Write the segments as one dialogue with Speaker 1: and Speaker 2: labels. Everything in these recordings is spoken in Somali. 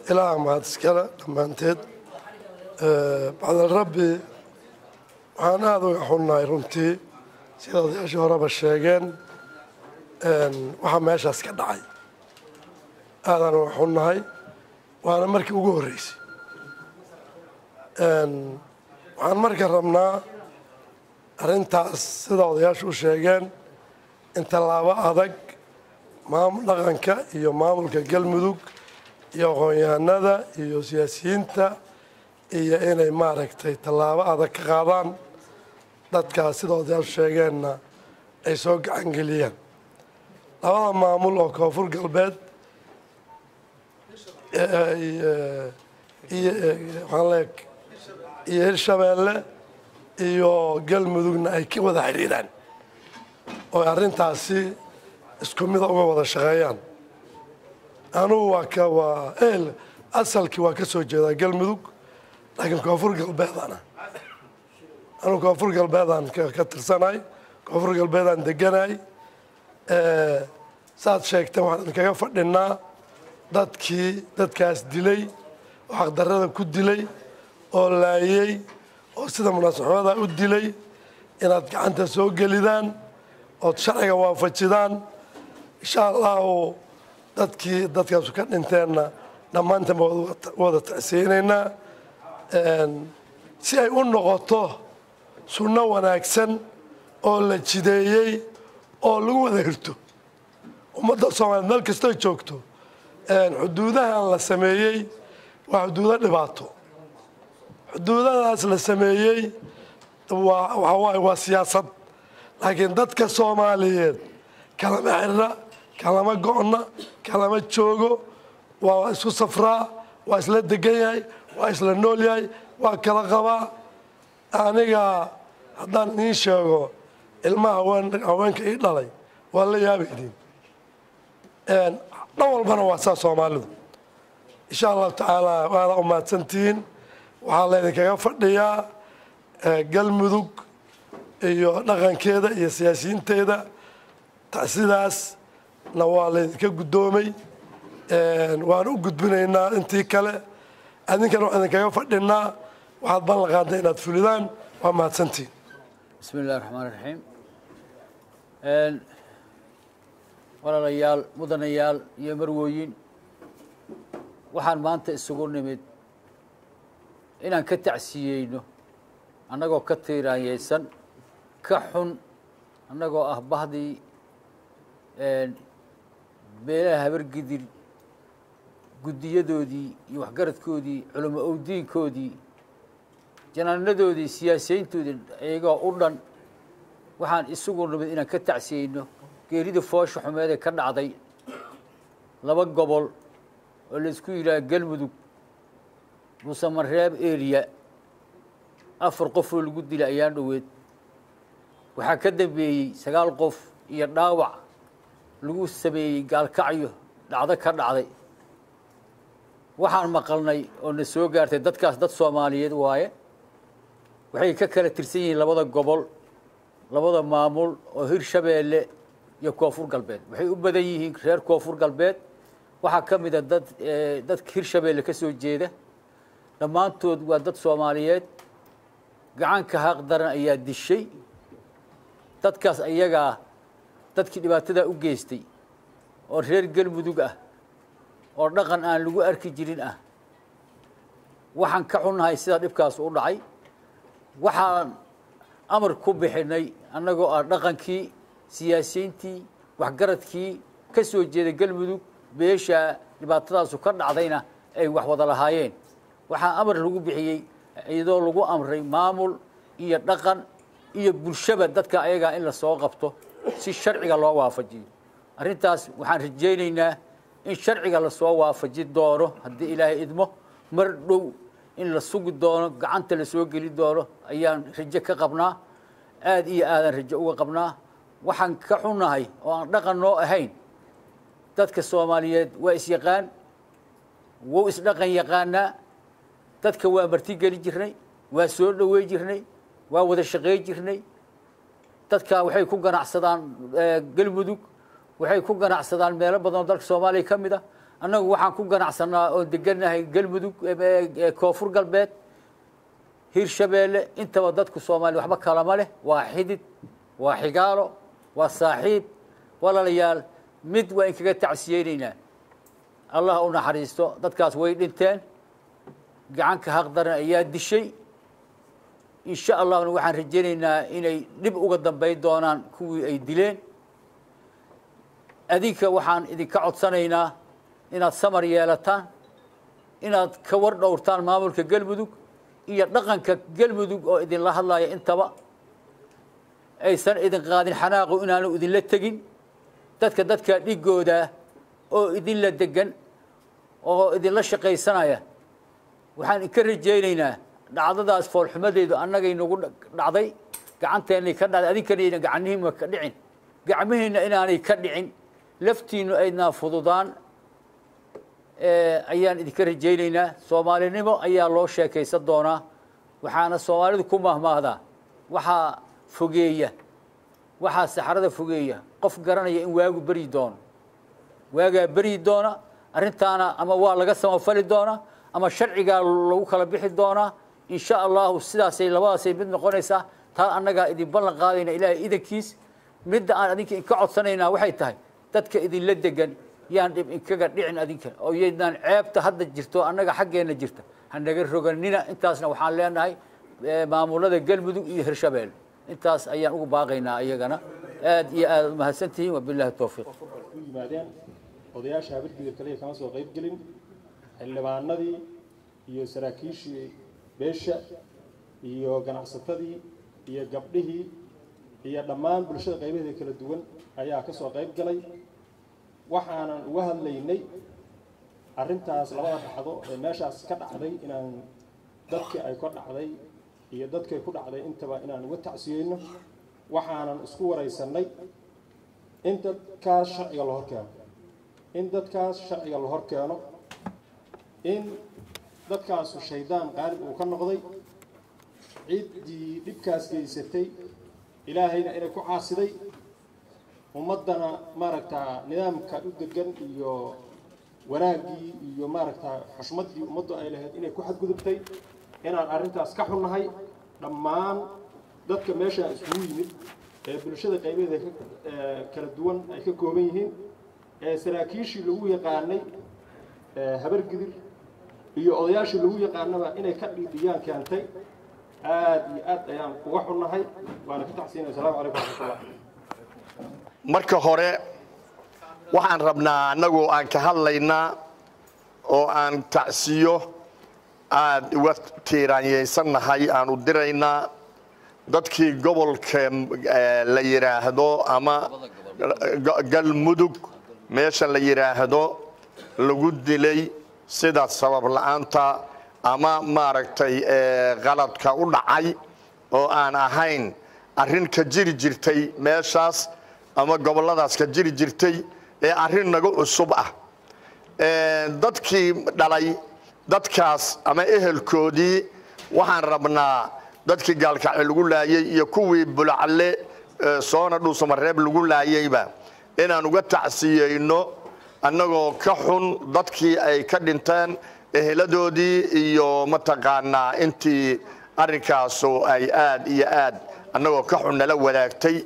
Speaker 1: ilaaha mahad iskale dhammaanteed bacdal rabbi waxaan aada uga xunnahay runtii sida odayaashii horeba sheegeen waxaa meeshaas ka dhacay aadaan uga xunnahay waana markii ugu horreysay waxaan marka rabnaa arrintaas sida odayaashu u sheegeen in tallaabo adag maamul dhaqanka iyo maamulka galmudug iyo aqoon-yahanada iyo siyaasiyiinta iyo inay maaragtay tallaabo adag ka qaadaan dadkaas sida odayaashu sheegeenna ay soo gacan geliyaan labada maamul oo koonfur galbeed iyo hirshabeelle iyo galmudugna ay ka wada xidhiiraan oo arrintaasi isku mida uga wada shaqeeyaan anugu waa ka waa ehel asalkii waa ka soo jeedaa galmudug laakiin koonfur galbeedana anugu koonfur galbeedaan ka tirsanay koonfur galbeedaan deganay saad sheegteen waxaan idinkaga fadhinaa dadkii dadkaas dilay oo xaqdarrada ku dilay oo laayey oo sida munaasaxooda u dilay inaad gacanta soo gelidaan ood sharciga waafajidaan insha allahu dadkii dadkaasu ka dhinteenna dhammaantan baa wada tacsiinaynaa si ay u noqoto sunno wanaagsan oo la jideeyey oo lagu wada hirto ummadda soomaaliyeed meel kastoy joogto xuduudahan la sameeyey waa xuduudo dhibaato xuduudadaas la sameeyey waa waxaa waaye waa siyaasad laakiin dadka soomaaliyeed kalama xirra kalama go'na kalama joogo waa isku safraa waa isla degan yahay waa isla nool yahay waa kala qabaa aniga haddaan idiin sheego ilmaha haweenka ii dhalay waa la yaabaydin dhan walbana waa saa soomaalidu insha allahu tacaala waada umahadsantihiin waxaa laydinkaga fadhiyaa galmudug iyo dhaqankeeda iyo siyaasiyiinteeda sidaasna waa laydinka guddoomay waan u gudbinaynaa intii kale adinkana waxaan idinkaga fadhinaa waxaad ballan qaadda inaad fulidaan waa mahadsantihiin
Speaker 2: bismi illahi raxmaan raxiim walaalayaal mudanayaal iyo marwooyin waxaan maanta isugu nimid inaan ka tacsiyeyno annagoo ka tiiraanyeysan ka xun annagoo ah bahdii beelaha habargidir guddiyadoodii iyo waxgaradkoodii culamo owdiinkoodii janaanadoodii siyaasiyiintoodii iyagoo u dhan waxaan isugu nimid inaan ka tacsiyeyno geerida foosha xumeed ee ka dhacday laba gobol oo laysku yidhaha galmudug muusamareeb area afar qofoo lagu dilay ayaan dhoweed waxaa ka dambeeyey sagaal qof iyo dhaawac lagu sameeyey gaalkacyo dhacdo ka dhacday waxaan maqalnay oo na soo gaartay dadkaas dad soomaaliyeed waaye waxay ka kala tirsan yihiin labada gobol labada maamul oo hirshabeelle iyo koonfur galbeed waxay u badan yihiin reer koonfur galbeed waxaa ka mid a dad dadka hirshabeelle ka soo jeeda dhammaantood waa dad soomaaliyeed gacanka haaq daran ayaa dishay dadkaas ayagaa dadkii dhibaatadaa u geystay oo reer galmudug ah oo dhaqan aan lagu arki jirin ah waxaan ka xunnahay sidaa dhibkaas u dhacay waxaan amar ku bixinay annagoo ah dhaqankii siyaasiyiintii waxgaradkii ka soo jeeda galmudug beesha dhibaatadaasu ka dhacdayna ay wax wada lahaayeen waxaa amar lagu bixiyey iyadoo lagu amray maamul iyo dhaqan iyo bulshaba dadka ayagaa in lasoo qabto si sharciga loo waafajiyo arrintaas waxaan rajaynaynaa in sharciga lasoo waafaji doono haddii ilaahay idmo mar dhow in la sugi doono gacanta lasoo geli doono ayaan rajo ka qabnaa aada iyo aadaan rajo uga qabnaa waxaan ka xunnahay oo aan dhaqan noo ahayn dadka soomaaliyeed waa isyaqaan wou isdhaqan yaqaanaa dadka waa martigeli jirnay waa soo dhowey jirnay waa wada shaqey jirnay dadka waxay ku ganacsadaan galmudug waxay ku ganacsadaan meelo badan oo dalka soomaaliya ka mid ah annagu waxaan ku ganacsanaa oo degannahay galmudug koonfur galbeed hirshabeelle intaba dadku soomaaliya waxba kalama leh waa xidid waa xigaalo waa saaxiib walaalayaal mid waa in kaga tacsiyeynaynaa allah u naxariisto dadkaas way dhinteen gacanka haqdaran ayaa dishay insha allahna waxaan rajaynaynaa inay dhib uga dambayn doonaan kuwii ay dileen adinka waxaan idinka codsanaynaa inaad samar yeelataan inaad ka war dhowrtaan maamulka galmudug iyo dhaqanka galmudug oo idinla hadlaya intaba aysan idin qaadin xanaaqu inaanu idinla tegin dadka dadka dhigooda oo idinla degan oo idinla shaqaysanaya waxaan inka rajaynaynaa dhacdadaas foolxumadeedu annagay nagu dhacday gacanteennay ka dhacday adinkana gacanihiima ka dhicin gacmihiina inaanay ka dhicin laftiinu aydnaa fududaan ayaan idinka rajaynaynaa soomaalinimo ayaa loo sheekaysan doonaa waxaana soomaalidu ku mahmaahdaa waxaa fogeeya waxaa saxrada fogeeya qof garanaya in waagu beryi doono waagaa beryi doona arrintaana ama waa laga samafali doonaa ama sharcigaa lagu kala bixi doonaa in sha allahu sidaasay labadaasay mid noqonaysaa taa annagaa idin ballan qaadayna ilaahay idankiis midda aan adinka inka codsanaynaa waxay tahay dadka idinla degan yaan dhib inkaga dhicin adinka oo yaydnaan ceebta hadda jirto annaga xaggeenna jirta hanaga roganina intaasna waxaan leenahay maamulada galmudug iyo hirshabelle intaas ayaan ugu baaqaynaa iyagana aad iyo aad umahadsan tihiin wabilahi towfiiq
Speaker 3: u yimaadeen odayaasha habirgidir kaliya kama soo qayb gelin xildhibaanadii iyo saraakiishii beesha iyo ganacsatadii iyo gabdhihii iyo dhammaan bulshada qaybaheeda kala duwan ayaa ka soo qayb galay waxaanan uga hadlaynay arrintaas labada dhacdo ee meeshaas ka dhacday inaan dadkii ay ka dhacday iyo dadkay ku dhacday intaba inaan uga tacsiyeyno waxaanan isku waraysanay in dadkaas sharciga la hor keeno in dadkaas sharciga la hor keeno in dadkaasu shaydaan qaalib uu ka noqday ciddii dhibkaas geysatay ilaahayna inay ku caasiday ummaddana maaragtaa nidaamka u degan iyo wanaaggii iyo maaragtaa xushmaddii ummaddu ay lahayd inay ku xadgudubtay inaan arrintaas ka xunnahay dhammaan dadka meeshaa iskugu yimid ee bulshada qaybaheeda kala duwan ay ka kooban yihiin ee saraakiishii lagu yaqaanay habargidir iyo odayaashii lagu yaqaanaba inay ka dhiidhiyaan keentay aad iyo aad ayaan uga xunnahay waana ka tacsiinaya asalamu calaykum waraxmatullah
Speaker 4: marka hore waxaan rabnaa annagu aan ka hadlaynaa oo aan tacsiyo aad uga tiiraanyaysannahay aan u diraynaa dadkii gobolka la yidhaahdo ama galmudug meesha la yidhaahdo lagu dilay sida sabab la'aanta ama maaragtay qaladka u dhacay oo aan ahayn arrin ka jiri jirtay meeshaas ama gobolladaas ka jiri jirtay ee arrin naga cusub ah dadkii dhalay dadkaas ama ehelkoodii waxaan rabnaa dadkii gaalkacyo lagu laayey iyo kuwii bulacle soona dhuusamareeb lagu laayeyba inaan uga tacsiyeyno annagoo ka xun dadkii ay ka dhinteen eheladoodii iyo mataqaanaa intii arrinkaasu ay aad iyo aad annagoo ka xun nala wadaagtay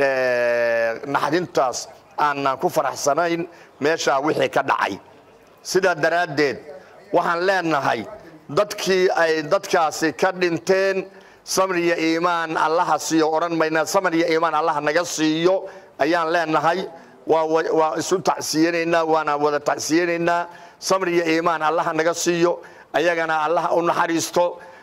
Speaker 4: naxdintaas aanaan ku faraxsanayn meeshaa wixii ka dhacay sidaa daraaddeed waxaan leenahay dadkii ay dadkaasi ka dhinteen samriya iimaan allaha siiyo odhan mayna samriya iimaan allaha naga siiyo ayaan leenahay waa isu tacsiyanaynaa waana wada tacsiyanaynaa samriya iimaan allaha naga siiyo ayagana allaha u naxariisto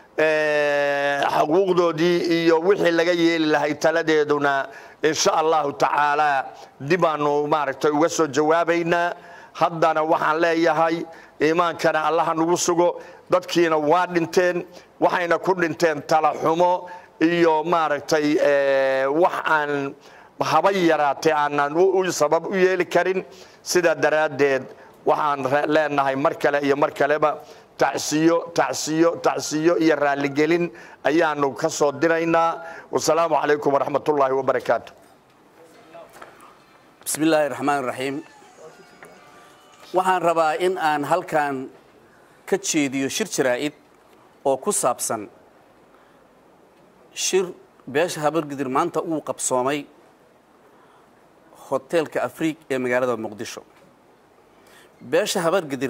Speaker 4: xuquuqdoodii iyo wixii laga yeeli lahay taladeeduna insha allahu tacaala dibaanu maaragtay uga soo jawaabaynaa haddana waxaan leeyahay iimaankana allaha nagu sugo dadkiina waa dhinteen waxayna ku dhinteen talaxumo iyo maaragtay wax aan haba yaraatee aanan sabab u yeeli karin sidaa daraaddeed waxaan leenahay mar kale iyo mar kaleba tacsiyo tacsiyo tacsiyo iyo raalligelin ayaanu ka soo diraynaa wasalaamu calaykum waraxmat ullaahi wabarakaatu
Speaker 5: بسم الله الرحمن الرحيم waxaan rabaa in aan halkan ka jeediyo shir jaraa'id oo ku saabsan shir beesha habargidir maanta uu qabsoomay hoteelka afriig ee magaalada muqdisho beesha habargidir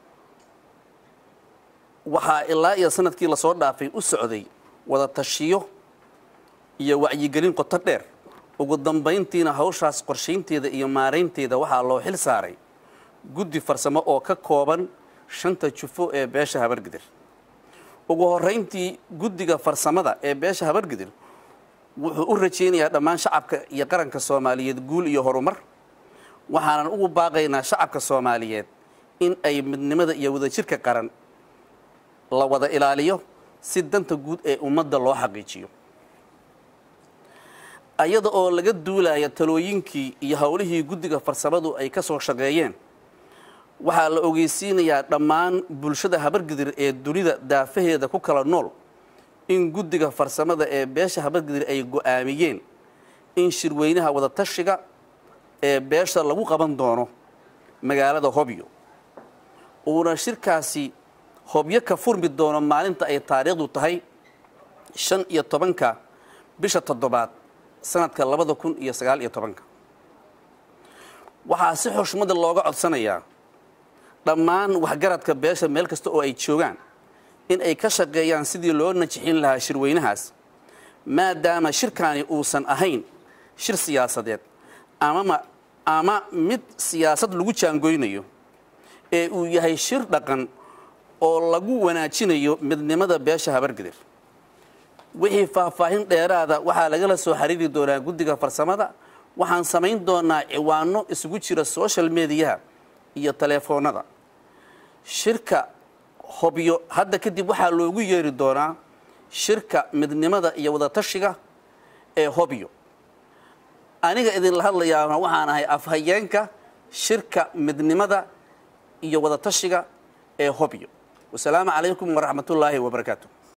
Speaker 5: waxaa ilaa iyo sanadkii lasoo dhaafay u socday wada tashiyo iyo wacyigelin qoto dheer ugu dambayntiina hawshaas qorshaynteeda iyo maaraynteeda waxaa loo xil saaray guddi farsamo oo ka kooban shanta jufo ee beesha habargidir ugu horrayntii guddiga farsamada ee beesha habargidir wuxuu u rajaynayaa dhammaan shacabka iyo qaranka soomaaliyeed guul iyo horumar waxaanan ugu baaqaynaa shacabka soomaaliyeed in ay midnimada iyo wadajirka qaran la wada ilaaliyo si danta guud ee ummadda loo xaqiijiyo ayada oo laga duulaya talooyinkii iyo howlihii guddiga farsamadu ay ka soo shaqeeyeen waxaa la ogeysiinayaa dhammaan bulshada habargidir ee dunida daafaheeda ku kala nool in guddiga farsamada ee beesha habargidir ay go'aamiyeen in shirweynaha wadatashiga ee beesha lagu qaban doono magaalada hobyo uuna shirkaasi hobyo ka furmi doono maalinta ay taariikhdu tahay shan iyo tobanka bisha toddobaad sanadka labada kun iyo sagaal iyo tobanka waxaa si xushmada looga codsanayaa dhammaan waxgaradka beesha meel kasta oo ay joogaan in ay ka shaqeeyaan sidii loo najixin lahaa shirweynahaas maadaama shirkaani uusan ahayn shir siyaasadeed amama ama mid siyaasad lagu jaangoynayo ee uu yahay shir dhaqan oo lagu wanaajinayo midnimada beesha habargidir wixii faahfaahin dheeraada waxaa lagala soo xiriiri doonaa guddiga farsamada waxaan samayn doonaa ciwaano isugu jira social mediyaha iyo taleefoonada shirka hobyo hadda kadib waxaa loogu yeeri doonaa shirka midnimada iyo wadatashiga ee hobyo aniga idinla hadlayaana waxaan ahay afhayeenka shirka midnimada iyo wadatashiga ee hobyo wasalaamu calaykum waraxmatullaahi wabarakaatu